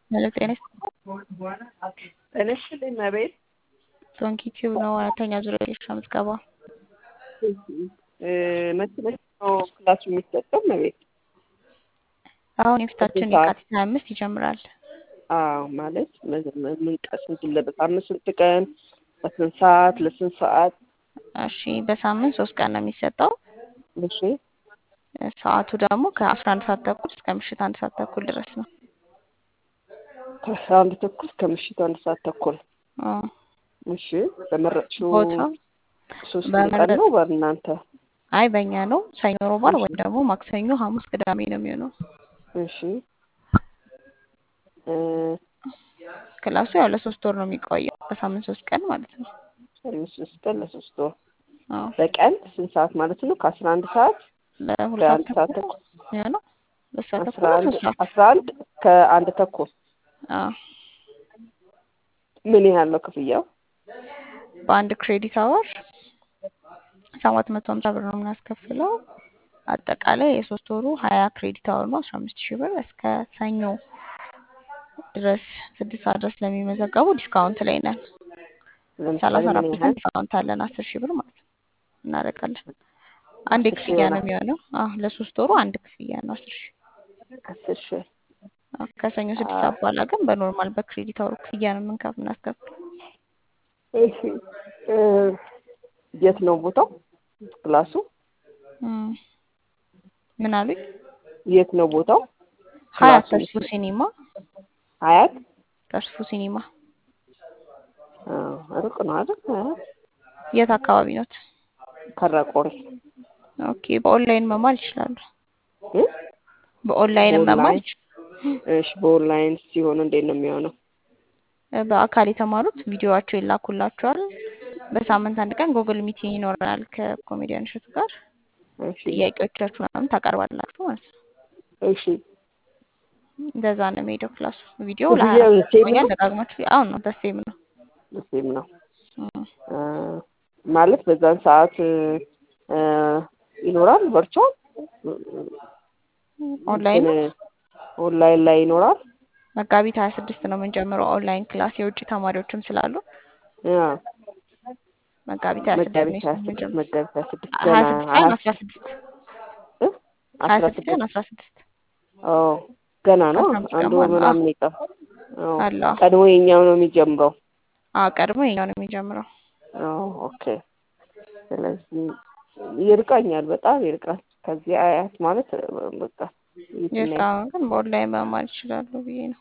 ሄሎ ጤና ጤና ይስጥልኝ እመቤት። ዶንኪ ቲዩብ ነው አራተኛ ዙር የሻ ምዝገባ። መቼ መቼ ነው ክላሱ የሚሰጠው እመቤት? አሁን የፊታችን ስንት ሰዓት? የካቲት ሀያ አምስት ይጀምራል። አዎ ማለት ምን ቀን ስንት በሳምንት ስንት ቀን በስንት ሰዓት ለስንት ሰዓት? እሺ በሳምንት ሶስት ቀን ነው የሚሰጠው። እሺ ሰዓቱ ደግሞ ከአስራ አንድ ሰዓት ተኩል እስከ ምሽት አንድ ሰዓት ተኩል ድረስ ነው። ከአስራ አንድ ተኩል እስከ ምሽቱ አንድ ሰዓት ተኩል። አዎ። እሺ በመረጥሽው ቦታው ሶስት በመረጥ- ቀን ነው በእናንተ? አይ በእኛ ነው ሰኞ፣ ሮብ፣ ዓርብ እሺ ወይም ደግሞ ማክሰኞ፣ ሐሙስ፣ ቅዳሜ ነው የሚሆነው። እሺ እ ክላሱ ያው ለሶስት ወር ነው የሚቆየው በሳምንት ሶስት ቀን ማለት ነው። አምስት ሶስት ቀን ለሶስት ወር አዎ በቀን ስንት ሰዓት ማለት ነው? ከአስራ አንድ ሰዓት ለሁለት ሰዓት ከአንድ ሰዓት ተኩል ተኩል የሚሆነው ሁለት ሰዓት አስራ ተኩል ነው አንድ ሶስት ሰዓት አስራ አንድ ከአንድ ተኩል አዎ ምን ያህል ነው ክፍያው? በአንድ ክሬዲት አወር ሰባት መቶ ሀምሳ ብር ነው የምናስከፍለው። አጠቃላይ የሶስት ወሩ ሀያ ክሬዲት አወር ነው አስራ አምስት ሺህ ብር እስከ ሰኞ ድረስ ስድስት ሰዓት ድረስ ለሚመዘገቡ ዲስካውንት ላይ ነን። ለምሳሌ ሰላሳ አራት ምን ፐርሰንት ያህል? ዲስካውንት አለን አስር ሺህ ብር ማለት ነው እናደርጋለን። አንድ አስር ሺህ ክፍያ ነው ይሆናል። የሚሆነው። አዎ ለሶስት ወሩ አንድ ክፍያ ነው አስር ሺህ አስር ሺህ አዎ፣ ከሰኞ ስድስት አዎ። ሰዓት በኋላ ግን በኖርማል በክሬዲት አወሩ ክፍያ ነው የምንከፍ የምናስከፍለው። እሺ እ የት ነው ቦታው ክላሱ? እም፣ ምን አሉኝ? የት ነው ቦታው? ሀያት ክላሱ ተስፉ ሲኒማ ሀያት? ተስፉ ሲኒማ አዎ ሩቅ ነው አይደል? ሀያት የት አካባቢ ኖት? ከረቆሬ ኦኬ በኦንላይን መማር ይችላሉ። እ በኦንላይን መማር በኦንላይን ይችላሉ። እሺ በኦንላይን ሲሆን እንዴት ነው የሚሆነው? በአካል የተማሩት ቪዲዮዋቸው ይላኩላቸዋል። በሳምንት አንድ ቀን ጉግል ሚቲንግ ይኖረናል ከኮሜዲያን እሸቱ ጋር እሺ ጥያቄዎቻችሁ ምናምን ታቀርባላችሁ ማለት ነው። እሺ እንደዛ ነው የሚሄደው ክላሱ። ቪዲዮ ለሀያ ክፍያው አራት ሰዓት ሴም ይቆያል። ነው? ደጋግማችሁ አሁን ነው ደሴም ነው ሴም ነው እም፣ እ ማለት በዛን ሰዓት እ ይኖራል ቨርቹዋል ኦንላይን እንትን ነው። ኦንላይን ላይ ይኖራል? መጋቢት ሀያ ስድስት ነው የምንጀምረው ኦንላይን ክላስ የውጭ ተማሪዎችም ስላሉ ያ መጋቢት ሀያ ስድስት ነው መጋቢት ሀያ ስድስት የምንጀምረው። መጋቢት ሀያ ስድስት ሀያ ገና ስድስት ሳይሆን አራት አስራ ስድስት እ ሀያ አስራ ስድስት ሳይሆን ስድስት አስራ ስድስት ኦ ገና ነው ከአስራ አምስት አንድ ቀን ወር በኋላ አዎ ምናምን ይቀር ኦ አለ አዎ ቀድሞ የኛው ነው የሚጀምረው አዎ ቀድሞ የኛው ነው የሚጀምረው። ኦ ኦኬ ስለዚህ ይርቃኛል በጣም ይርቃል ከዚህ አያት ማለት በቃ የትና የት አሁን ግን በኦንላይን መማር ይችላሉ ብዬ ነው።